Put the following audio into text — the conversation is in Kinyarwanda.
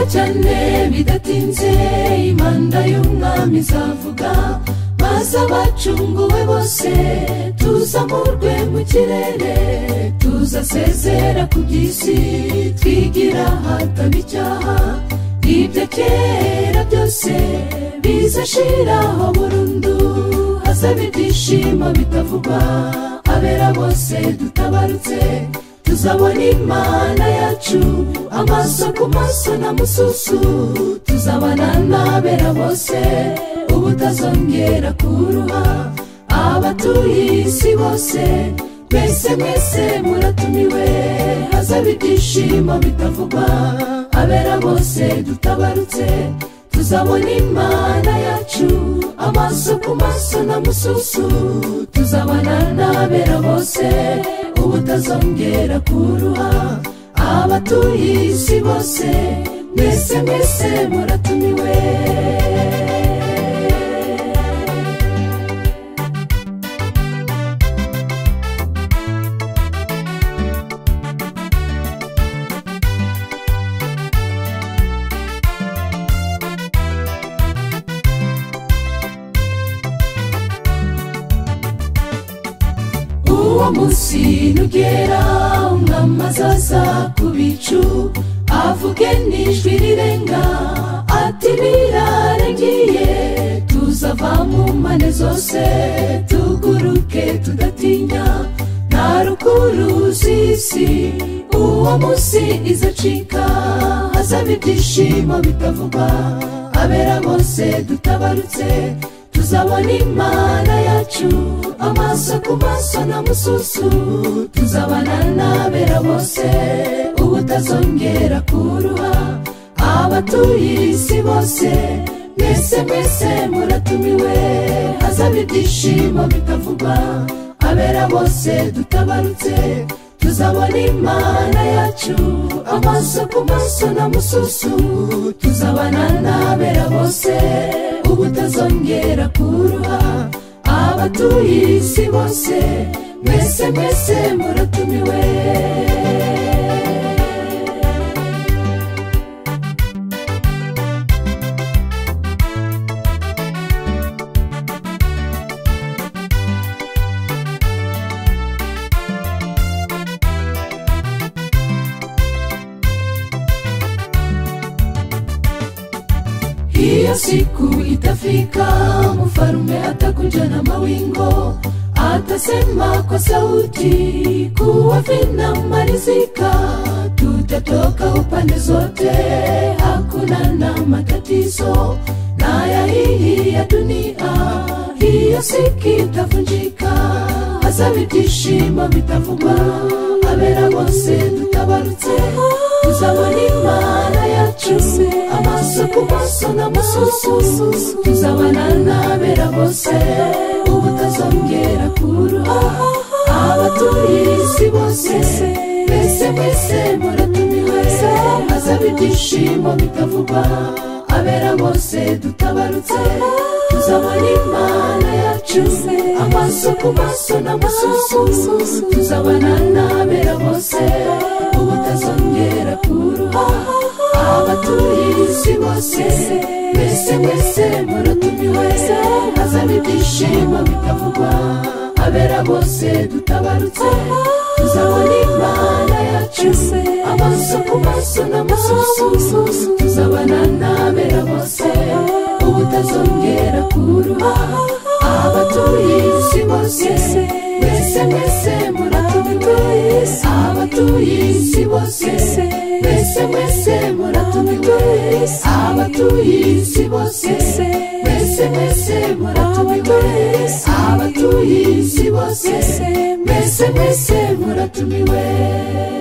cyane bidatinze imanda y'umwami izavuga maze abacunguwe bose tuzamurwe mu kirere tuzasezera ku by'isi twigira ahataba icyaha ibyo kera byose bizashiraho burundu hazaba ibyishimo bitavugwa abera bose dutabarutse tuzabona imana yacu amaso ku maso na mususu tuzabana n'abera bose ubutazongera kuruha abatuye isi bose mwese mwese muratumiwe hazaba ibyishimo bitavugwa abera bose dutabarutse tuzabona imana yacu amaso ku maso na mususu tuzabana n'abera bose ubutazongera kuruha abatuye isi bose mwese mwese muratumiwe uwo munsi nugera umwami azaza ku bicu avuge n'ijwi rirenga ati birarangiye tuzava mu mpande zose tuguruke tudatinya nta rukuruzi isi uwo munsi izacika hazaba ibyishimo bitavugwa abera bose dutabarutse tuzabona imana yacu amaso ku maso na mususu tuzabana n'abera bose ubutazongera kuruha abatuye isi bose mwese mwese muratumiwe hazaba ibyishimo bitavugwa abera bose dutabarutse tuzabona imana yacu amaso ku maso na mususu tuzabana n'abera bose ubutazongera kuruha abatuye isi bose mwese mwese muratumiwe iyo siku itafika mfarume atakuja na mawingo atasema kwa sauti kuwa vinamalizika tutatoka upande zote hakuna na matatizo naya hii ya dunia hiyo siki itavunjika hasa vitishimo vitavugwa abera bose tutabarutse tuzabona imana yacu amaso ku maso na mususu tuzabana n'abera bose ubutazongera kuruha abatuye isi bose mwese mwese muratumiwe hazaba ibyishimo bitavugwa abera bose dutabarutse tuzabona imana yacu amaso ku maso na mususu tuzabana n'abera bose ubutazongera kuruha abatuye isi bose mwese mwese muratumiwe hazaba ibyishimo bitavugwa abera bose dutabarutse tuzabona imana yacu amaso ku maso na mususu tuzabana n'abera bose ubutazongera kuruha abatuye isi bose mwese mwese muratumiwe abatuye isi bose mwese mwese muratumiwe abatuye isi bose mwese mwese muratumiwe abatuye isi bose mwese mwese muratumiwe